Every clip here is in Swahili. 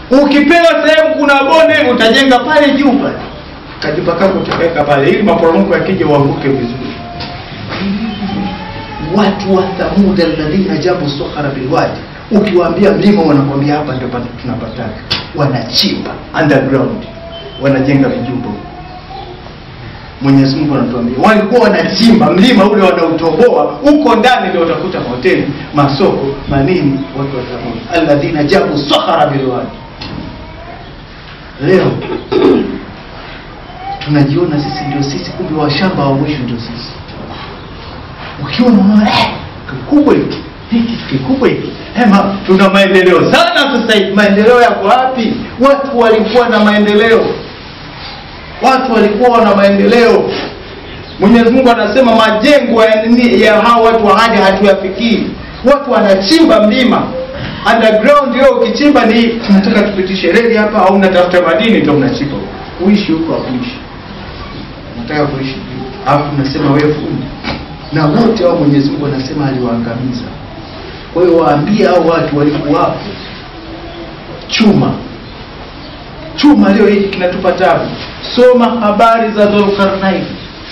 ukipewa sehemu kuna bonde hivi utajenga pale juu pale kajipa kako utaweka pale ili maporomoko yakija uanguke vizuri watu wa thamud alladhina jabu sakhara bilwadi ukiwaambia mlima wanakwambia hapa ndio pa- tunapataka wanachimba underground wanajenga vijumba Mwenyezi Mungu anatuambia walikuwa wanachimba mlima ule wanautoboa, huko ndani ndio utakuta hoteli, masoko, manini, watu wa Thamud alladhina jabu sakhara bilwadi. Leo tunajiona sisi ndio sisi, kumbe washamba wa mwisho ndio sisi. Ukiona unaona eh, kikubwa hiki hiki kikubwa hiki Hema, tuna maendeleo sana sasa hivi. Maendeleo yako wapi? Watu walikuwa na maendeleo watu walikuwa na maendeleo. Mwenyezi Mungu anasema majengo ya, nini- ya hao watu wa hadi hatuyafikii. Watu wanachimba mlima underground. Leo ukichimba ni tunataka tupitishe reli hapa, au unatafuta madini ndio unachimba huko. Uishi huko hakuishi, unataka kuishi juu, alafu unasema wewe fundi. Na wote hao Mwenyezi Mungu anasema aliwaangamiza. Kwa hiyo waambie hao watu walikuwapo chuma chuma leo hiki kinatupa tabu. Soma habari za Dhulqarnain.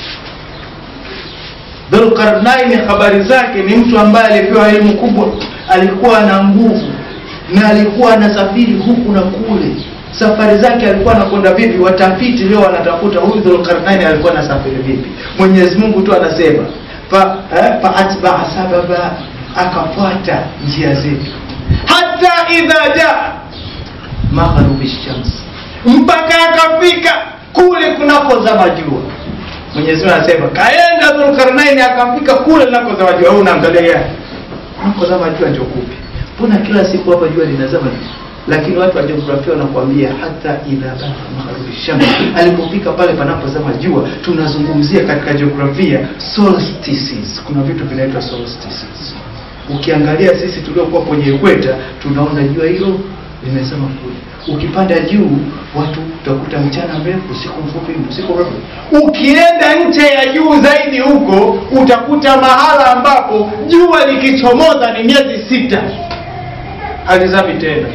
Dhulqarnain, habari zake ni mtu ambaye alipewa elimu kubwa, alikuwa na nguvu na alikuwa anasafiri huku na kule. Safari zake alikuwa anakwenda vipi? Watafiti leo wanatafuta huyu Dhulqarnain alikuwa anasafiri vipi. Mwenyezi Mungu tu anasema fa, eh, fa atbaa sababa, akafuata njia zetu hata idha jaa magharibi shams, mpaka akafika kule kunakozama jua. Mwenyezi Mungu anasema kaenda Dhulkarnaini akafika kule kunakozama jua. Wewe unaangalia gani? Kunakozama jua ndio kupi? Mbona kila siku hapa jua linazama juu? Lakini watu wa jiografia wanakuambia hata idha baa magharibi shams, alipofika pale panapozama jua. Tunazungumzia katika jiografia solstices. Kuna vitu vinaitwa solstices. Ukiangalia sisi tuliokuwa kwenye ekweta tunaona jua hilo limezama kule. Ukipanda juu watu utakuta mchana mrefu, usiku mfupi, usiku mrefu. Ukienda nje ya juu zaidi huko utakuta mahala ambapo jua likichomoza ni miezi sita halizami tena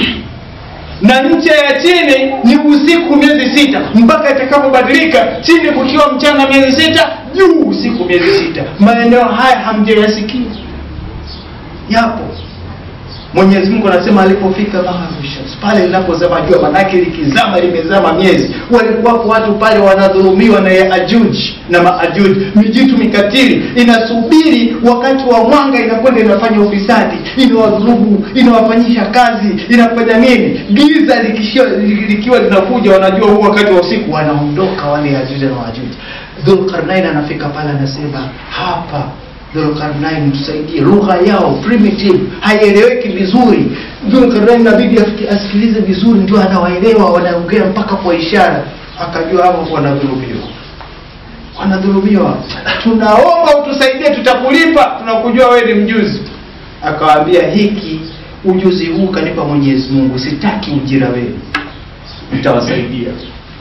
na nje ya chini ni usiku miezi sita mpaka itakapobadilika, chini kukiwa mchana miezi sita, juu usiku miezi sita. Maeneo haya hamjayasikia? Yapo. Mwenyezi Mungu anasema alipofika magharibi shams, pale linapozama jua, manake likizama limezama miezi. Walikuwapo watu pale wanadhulumiwa na Yaajuj na Maajuj, mijitu mikatili inasubiri wakati wa mwanga, inakwenda inafanya ufisadi, inawadhulumu, inawafanyisha kazi, inafanya nini. Giza likishia, likiwa linakuja, wanajua huu wakati wa usiku, wanaondoka wale Yaajuj na Maajuj. Dhulkarnain anafika pale, anasema hapa Dhulkarnain tusaidie, lugha yao primitive haieleweki vizuri. Dhulkarnain inabidi afiki- asikilize vizuri, ndio anawaelewa, wanaongea mpaka kwa ishara, akajua hapo wanadhulumiwa, wanadhulumiwa. Tunaomba utusaidie, tutakulipa, tunakujua wewe ni mjuzi. Akawaambia, hiki ujuzi huu kanipa Mwenyezi Mungu, sitaki ujira wenu, nitawasaidia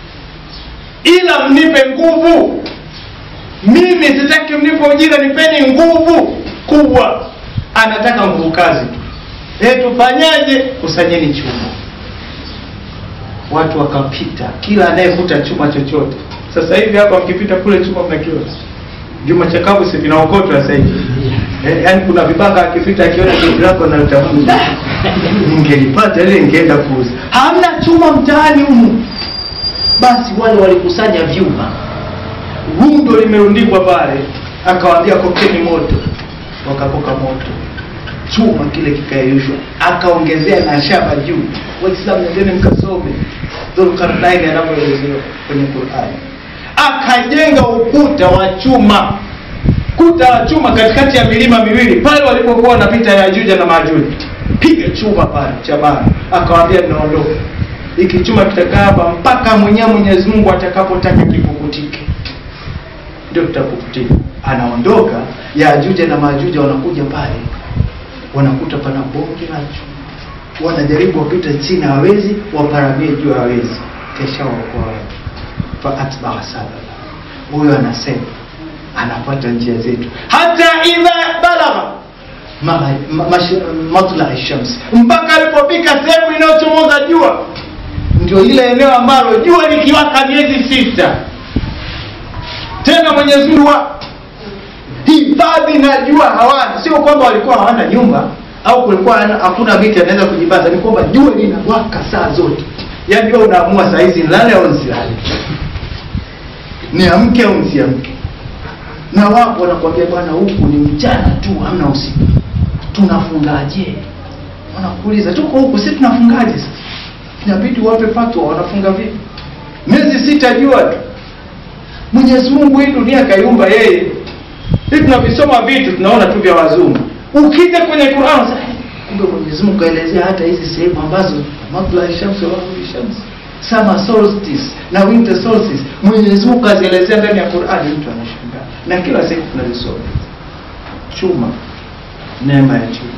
ila mnipe nguvu mimi sitaki mnipe ujira, nipeni nguvu kubwa. Anataka nguvu kazi tu. Eh, tufanyaje? Kusanyeni chuma. Watu wakapita, kila anayevuta chuma chochote. Sasa hivi hapa mkipita kule chuma mnakiona Juma chakavu si vinaokotwa sasa hivi. Eh, yaani kuna vibaka akipita akiona kitu lako na utamani. Ningelipata ile ningeenda kuuza. Hamna chuma mtaani humu. Basi wale walikusanya vyuma rundo limerundikwa pale, akawaambia kokeni moto, wakapoka moto, chuma kile kikayeyushwa, akaongezea na shaba juu. Waislamu, nendeni mkasome Dhulkarnaini anavyoelezewa kwenye Qur'ani. Akajenga ukuta wa chuma, kuta wa chuma katikati ya milima miwili pale walipokuwa wanapita Yajuja na Majuja, piga chuma pale cha bara, akawaambia ninaondoka, hiki chuma kitakaa hapa mpaka mwenyewe Mwenyezi Mungu atakapotaka kipukutike ndio tutakufutika. Anaondoka, Yajuja na Majuja wanakuja pale, wanakuta pana bonge la chuma, wanajaribu wapita chini, hawezi, waparamie juu, hawezi, kesha waokoa watu. Fa atbaa sababa, huyo anasema anapata njia zetu, hata idha balagha ma- ma- mash- matla shams mpaka alipofika sehemu inayochomoza jua ndio ile eneo ambalo jua likiwaka miezi sita tena mwenyezi mungu wa- hifadhi na jua hawana sio kwamba walikuwa hawana nyumba au kulikuwa hana- hakuna viti anaweza kujibaza ni kwamba jua linawaka saa zote yaani wewe unaamua saa hizi nilale au nisilale niamke au nisiamke na wapo wanakuambia bwana huku ni mchana tu hamna usiku tunafungaje wanakuuliza tuko huku si tunafungaje sasa inabidi wape fatwa wanafunga vipi miezi sita jua tu mwenyezi mungu hii dunia kaiumba yeye hii tunavisoma vitu tunaona tu vya wazungu ukija kwenye Qur'an sasa kumbe Mwenyezi Mungu kaelezea hata hizi sehemu ambazo matla shamsi wa maghribi shamsi summer solstice na winter solstice Mwenyezi Mungu kazielezea ndani ya Qur'an mtu anashangaa na kila siku tunazisoma chuma neema ya chuma